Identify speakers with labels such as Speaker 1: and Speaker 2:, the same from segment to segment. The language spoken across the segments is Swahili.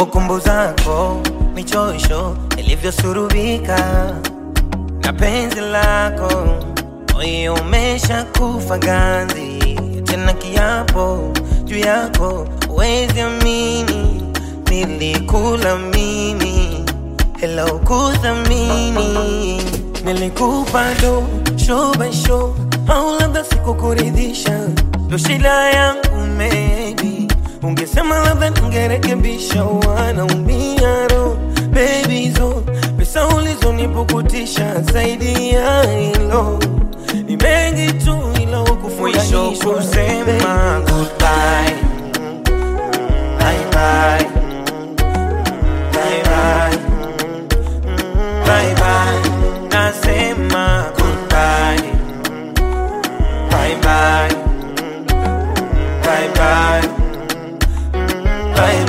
Speaker 1: kumbukumbu zako michosho ilivyosurubika na penzi lako moyo umesha kufa ganzi tena kiapo juu yako wezi amini nilikula mimi hela ukuthamini nilikupa do show by show au labda sikukuridhisha ndo shida yangu maybe ungesema labda ningerekebisha wanaumia ro baby zo pesa ulizonipukutisha zaidi ya hilo ni mengi tu ila
Speaker 2: Mwisho
Speaker 1: ukufurahisha
Speaker 2: kusema goodbye. Bye bye. Bye bye. Bye bye. Nasema goodbye. Bye bye. Bye bye. Bye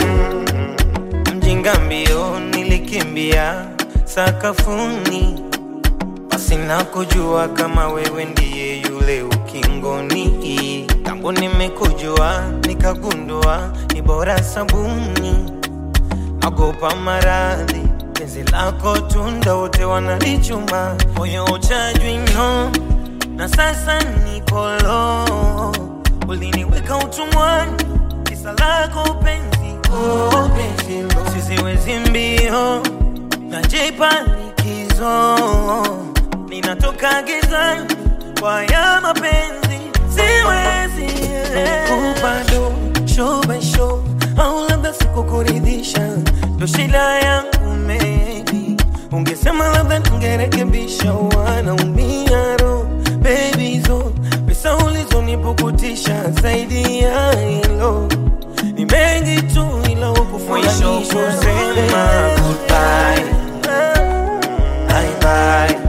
Speaker 2: bye.
Speaker 1: mjinga mbio nilikimbia sakafuni pasina kujua kama wewe ndiye yule ukingoni tangu nimekujua nikagundua ni bora sabuni nagopa maradhi penzi lako tunda wote wanalichuma moyo uchajwi no na sasa nipolo uliniweka utumwani kisa lako penzi oh, penzi lo. siziwezi mbio najipa likizo ninatoka gizani kwa ya mapenzi siwezi kupa do show by show au labda sikukuridhisha ndo shida yangu maybe ungesema labda ningerekebisha wanaumia ro baby zo pesa ulizonipukutisha zaidi ya hilo ni mengi tu ila
Speaker 2: Mwisho
Speaker 1: ukufurahisha
Speaker 2: kusema goodbye. Bye bye.